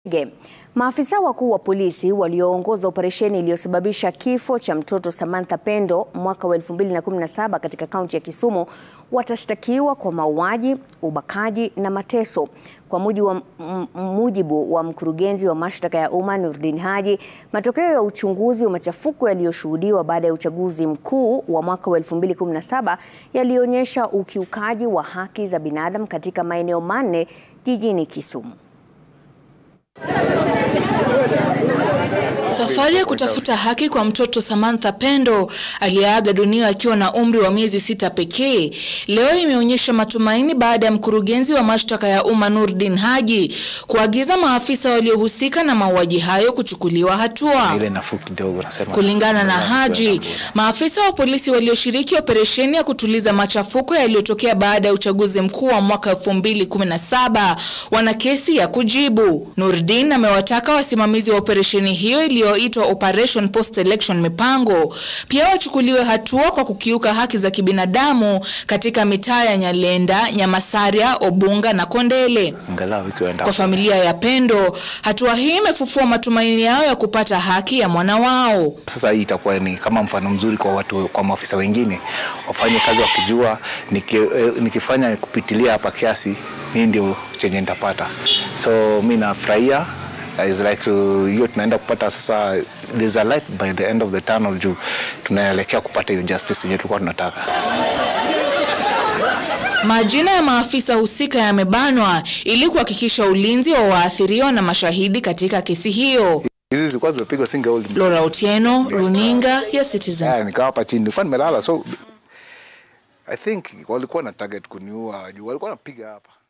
Ge. Maafisa wakuu wa polisi walioongoza operesheni iliyosababisha kifo cha mtoto Samantha Pendo mwaka wa 2017 katika kaunti ya Kisumu watashtakiwa kwa mauaji, ubakaji na mateso. Kwa mujibu wa, mujibu wa mkurugenzi wa mashtaka ya umma Nurdin Haji, matokeo ya uchunguzi wa machafuko yaliyoshuhudiwa baada ya uchaguzi mkuu wa mwaka wa 2017 yalionyesha ukiukaji wa haki za binadamu katika maeneo manne jijini Kisumu. Safari ya kutafuta haki kwa mtoto Samantha Pendo aliyeaga dunia akiwa na umri wa miezi sita pekee leo imeonyesha matumaini baada ya mkurugenzi wa mashtaka ya umma Nurdin Haji kuagiza maafisa waliohusika na mauaji hayo kuchukuliwa hatua. Ile nafuu kidogo nasema. Kulingana na Haji, maafisa wa polisi walioshiriki operesheni ya kutuliza machafuko yaliyotokea baada ya uchaguzi mkuu wa mwaka 2017 wana kesi ya kujibu. Nurdin amewataka wasimamizi wa operesheni hiyo iliyoitwa Operation Post Election Mipango pia wachukuliwe hatua kwa kukiuka haki za kibinadamu katika mitaa ya Nyalenda, Nyamasaria, Obunga na Kondele. Angalau ikienda. Kwa familia ya Pendo, hatua hii imefufua matumaini yao ya kupata haki ya mwana wao. Sasa hii itakuwa ni kama mfano mzuri kwa watu, kwa maafisa wengine wafanye kazi wakijua, niki, eh, nikifanya kupitilia hapa kiasi hii ndio chenye nitapata. So mi nafurahia is like hiyo tunaenda kupata sasa, there's a light by the end of the tunnel, juu tunaelekea kupata hiyo justice yenye tulikuwa tunataka. Majina ya maafisa husika yamebanwa ili kuhakikisha ulinzi wa waathiriwa na mashahidi katika kesi hiyo. Hizi zilikuwa zimepigwa single old. Laura Otieno, runinga ya Citizen. Yeah, nikawa hapa chini, nilikuwa nimelala, so I think walikuwa na target kuniua, juu walikuwa wanapiga hapa